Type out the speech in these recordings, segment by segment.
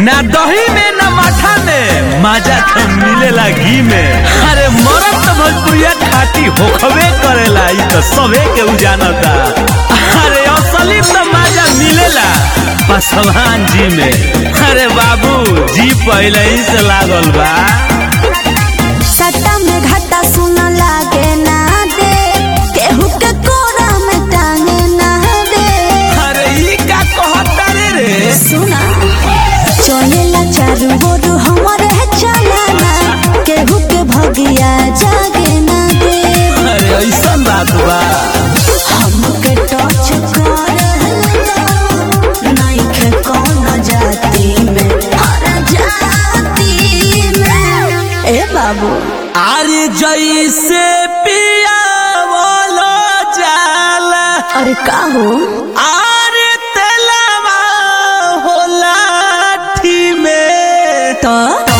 ना दही में ना माठा में मजा तो मिलेला घी में अरे मरद तो भोजपुरिया खाटी होखबे करेला ई तो सबे के उजानता अरे असली तो मजा मिलेला पासवान जी में अरे बाबू जी पहले ही से लागल बा सट्टा में घाटा सुन लागे ना दे केहू के कोरा में टांगे ना दे अरे ई का कहता रे रे सुना चलेला चारू ओर हमरे चलाना केहू के भगिया जागे ना दे अरे ऐसा बात बा हमके टच कर नहीं के कौन जाति में हर जाति में ए बाबू अरे जैसे पिया बोलो जाला अरे का हो अरे तेलवा होला ठी में तो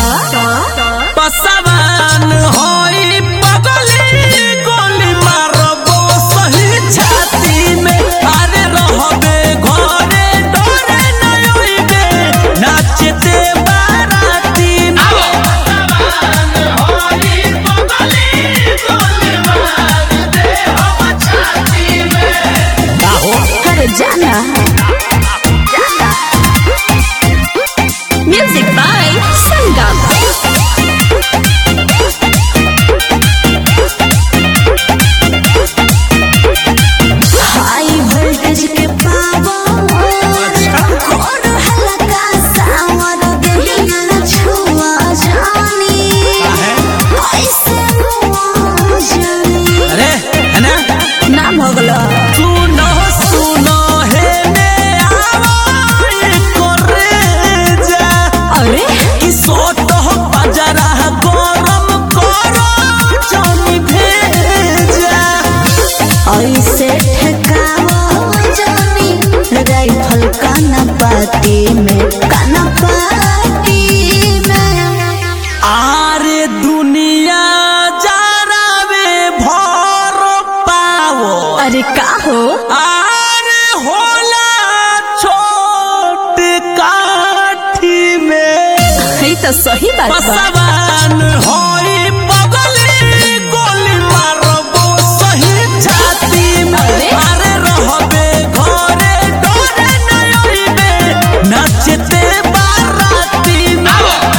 पसवान होई पगली गोली मारबो सही छाती में अरे रहबे घरे डरे न उइबे नाचते बाराती में अरे जाना music by Sangam high voltage के पावर और हल्का सावर देहिया छुआ जानी ऐसे हुआ जानी अरे है ना ना भगला सुनो सुनो हे ने आवाज करे जा अरे कि सोट हो बजरा गरम करो जनी भेजा ऐसे ठकावा जानी राइफल काना पाती में काना पाती में आरे दुनिया जरावे भर पाओ अरे का हो आरे होला छोट काठी में है तो सही बात बा पसवान होई पगली गोली मारबो सही छाती में अरे। अरे रहबे घरे डरे न उइबे नाचते बाराती में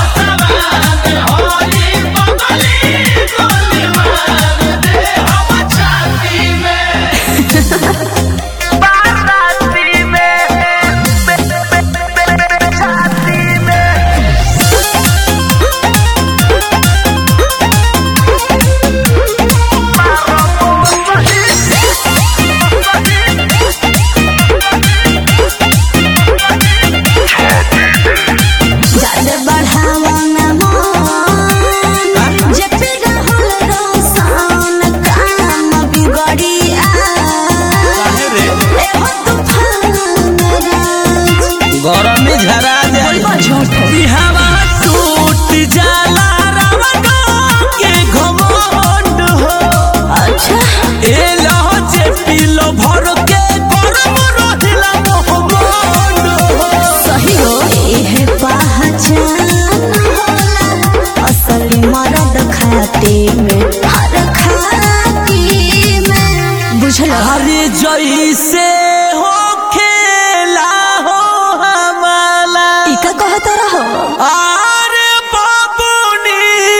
ज्यादा बढ़ावा ना मन जे पे रहल रोशन काम बिगड़ी आ ए हो तूफान राज गरमी झरा जाई बोलबा झूठ ई हवा टूट जाला रावण के घमंड हो अच्छा ए लहो जे पीलो भर के गरम रहिला मोहम्मद हो सही हो इहे पहचान होला असली मर्द खाते में हर खाती में बुझल अरे जैसे हो खेला हो हमाला ई का कहत रहो अरे बाबूनी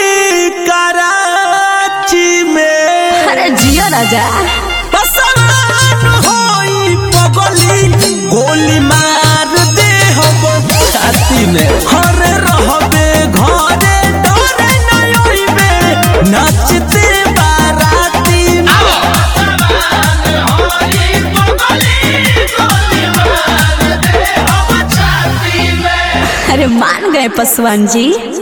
कराची में अरे जियो राजा पसवान होई पगली गोली मार दे हम छाती में हरे रहबे घरे डरे न उइबे नाचते बाराती में अरे मान गए पसवान जी